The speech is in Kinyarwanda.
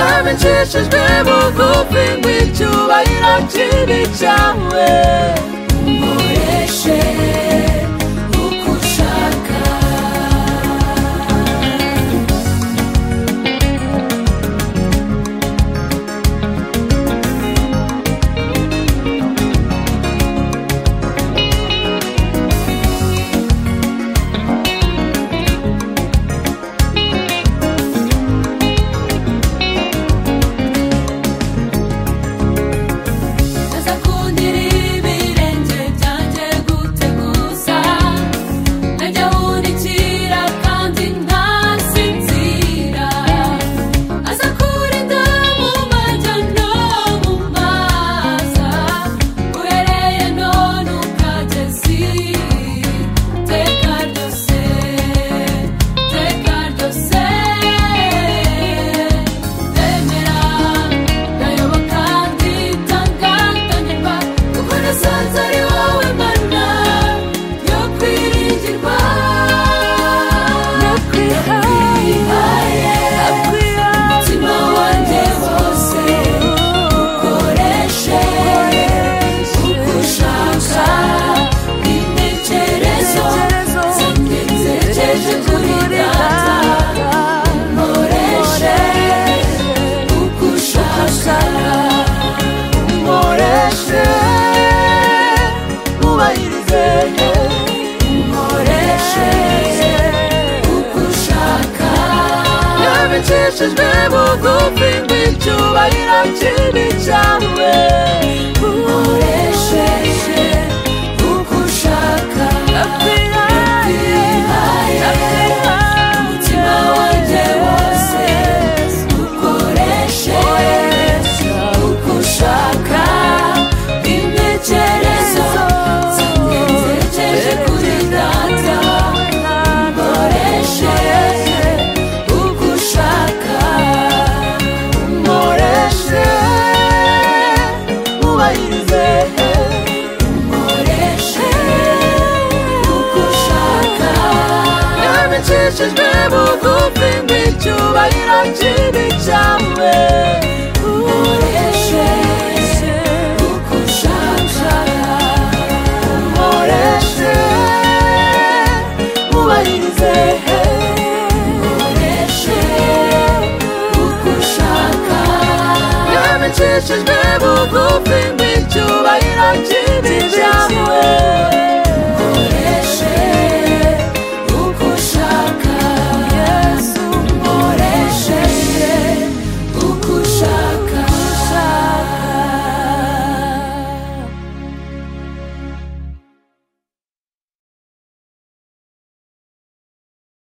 uranshishijwe bugufi ngo icyubahiro kibi cyawe nkoreshe uko ushaka azakundira ibirenge byanjye guteguza najya wundikira kandi ntasinzira azakurinda mu majya no mu maza uhereye none ukageza iteka ryose iteka ryose remera ndayoba kandi ndangatanyirwa kuko nasanze ari wowe mana yo kwiringirwa nakwihaye umutima wanjye wose ukoreshe uko ushaka intekerezo zanjye zerekeje kuri data nkoreshe uko ushaka nkoreshe wubahirize nkoreshe uko ushaka yabicishijwe bugufi ngo icyubahiro kibi cyawe nkoreshe uko ushaka akwihaye umutima wanjye wose ukoreshe uko ushaka intekerezo zanjye nzerekeje kuri data ukoreshe uko ushaka ukoreshe wubahirize ukoreshe uko ushaka yabicishijwe bugufi ngo icyubahiro kibi cyawe ukoreshe uko ushaka ukoreshe wubahirize ukoreshe uko ushaka yabicishijwe bugufi ngo icyubahiro kibi cyawe